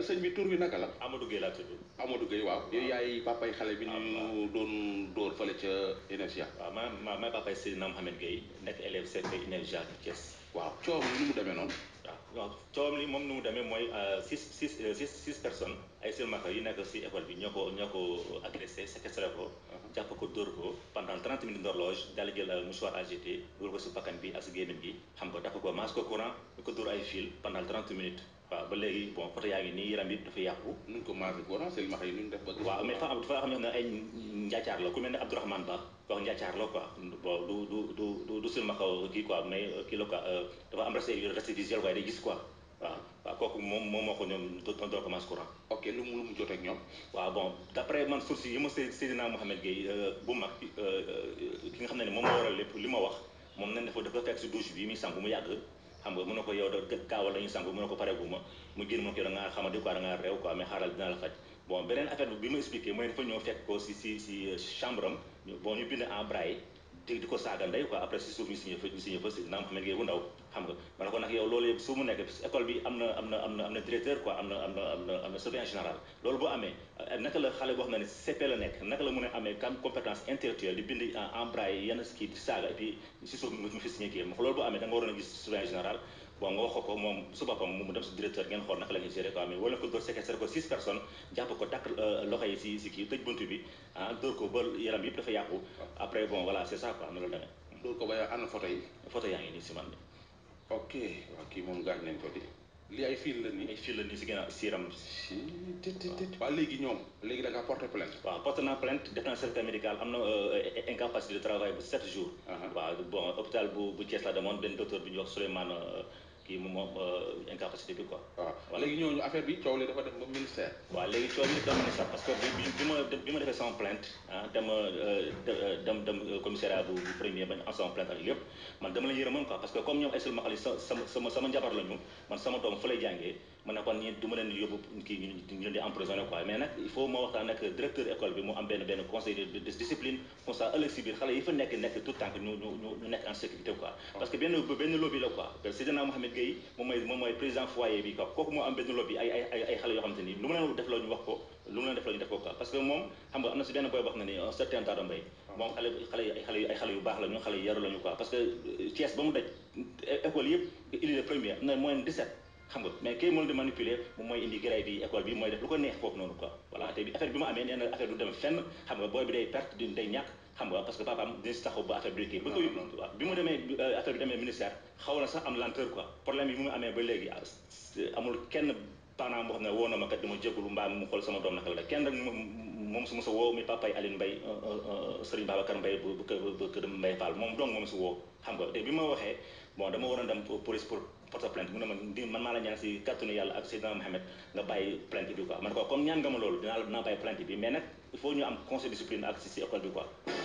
sëñ bi tur bi naka la Amadou Gueye laa tudd Amadou Gueye waaw yow yaay papay xale bi ñu doon dóor fële ca INEFJA waaw ma ma ma papay Seydina Mohamed Gueye nekk élève CP INEFJA bu Thiès waaw coow li nu mu demee noonu waaw waaw coowam li moom nu mu demee mooy six six six six personnes ay silmaxa yi nekk si école bi ñoo ko ñoo ko agressé séquestré ko jàpp ko dóor ko pendant 30 minutes d'horloge daal di jël mouchoir AGT dugal ko si bakkan bi ak si gémmiñ gi xam nga dafa ko maas ko courant di ko dóor ay fil pendant 30 minutes waaw ba léegi bon photo yaa ngi nii yaram bi dafa yàqu nuñ ko maase courant silmaxa yi nuñ def ba waaw mais dafa am dafa xam ne ay njaacaar la ku mel ne Abdourahmane Ba wax njaacaar la quoi bon du du du du du silmaxa kii quoi mais kii la quoi dafa am resté resté visuel waaye day gis quoi waaw waaw kooku moom moom moo ko ñoom doon doon commencé courant. ok lu mu lu mu jot ak ñoom. waaw bon d' après man source yi ma Seydina Mohamed Gueye bu mag ki nga xam ne moom moo waral lépp li ma wax moom nañ dafa dafa fekk si douche bi muy sangu mu yàgg xam nga mën na ko yow da gaawal la ñuy sangu mën na ko pare bu ma mu génn ma ko yow da ngaa xamadi quoi da ngaa réew quoi mais xaaral dina la faj bon beneen affaire bi bi ma expliqué mooy dafa ñëw fekk ko si si si chambre am bon ñu bind en braille di di ko saaga ndey quoi après si suuf ñu signé fa ñu signé fa Seydina Mohamed Gueye bu ndaw xam nga ma ne ko nag yow loolu yëpp su mu nekk école bi am na am na am na am na directeur quoi am na am na am na am na surveillant général loolu boo amee naka la xale boo xam ne CP la nekk naka la mën a amee kam compétence intellectuelle di bind en braille yenn kii di saaga et puis si suuf mu fi signé kii loolu boo amee da nga waroon a gis surveillant général bon nga wax ko moom su boppam mu dem si directeur ngeen xool naka la ñuy gérer quoi mais wala ko dóor séquestré ko six personnes jàpp ko takk loxo yi si si kii tëj buntu bi ah dóor ko ba yaram yëpp dafa yàqu après bon voilà c'est ça quoi am na loolu demee dóor ko ba ana photo yi photo yaa ngi nii si man bi ok waaw kii moom gaañ nañ ko di lii ay fil la nii ay fil la nii si ginnaaw siiram waaw léegi ñoom léegi da nga porté plainte waaw porté naa plainte def naa certificat médical am na incapacité de travail bu 7 jours waaw bon hôpital bu bu Thiès la demoon benn docteur bi ñuy wax Souleymane kii moom moom incapacité bi quoi waaw léegi ñooñu affaire bi coow li dafa dem ba ministère waaw léegi coow li dafa dem ministère parce que bi bi ma bi ma defee sama plainte ah dama dem dem commissariat bu bu premier bañ am sama plainte ak lépp man dama la yërëmoon quoi parce que comme ñoom ay silmaxa sa sama sama sama njabar la ñu man sama doom fa lay jàngee man ne kon ñi du ma leen yóbbu kii ñu leen di emprisonné quoi mais nag il faut ma waxtaan ak directeur école bi mu am benn benn conseil de discipline comme ça ëllëg si biir xale yi fa nekk nekk tout temps que ñu ñu ñu nekk en sécurité quoi parce que benn benn lobby la quoi Seydina Mohamed Gueye moom mooy moom mooy président foyer bi quoi kooku moo am benn lobby ay ay ay xale yoo xam te ni lu mu leen def la ñu wax ko lu mu leen def la ñu def ko quoi parce que moom xam nga am na si benn boy wax na ni un certain Tata Mbaye moom xale xale ay xale ay xale yu baax la ñu xale yu yaru la ñu quoi parce que Thiès ba mu daj école yëpp il est premier am na moyenne 17 xam nga mais kii moom di manipuler moom mooy indi grève bi école bi mooy def lu ko neex foofu noonu quoi voilà te bi affaire bi mu amee nee na affaire du dem fenn xam nga booy bi day perte di day ñàkk xam nga parce que papaam dina si taxaw ba affaire bi kii ba ko waaw bi mu demee affaire bi demee ministère xaw na sax am lenteur quoi problème yi mu amee ba léegi amul kenn parent boo xam ne woo na ma kat dama jégalu mbaa mu xool sama doom naka la kenn rek moom su ma sa woo mi papay Aline Mbaye Serigne Babacar Mbaye bu bu kër Mbaye Fall moom donc moom si woo xam nga te bi ma waxee bon dama waroon dem police pour porte plainte mu ne ma di man maa la ñaan si kàttanu yàlla ak Seydina Mohamed nga bàyyi plainte bi quoi man ko comme ñaan nga ma loolu dinaa dinaa bàyyi plainte bi mais nag il faut ñu am conseil discipline ak si si école bi quoi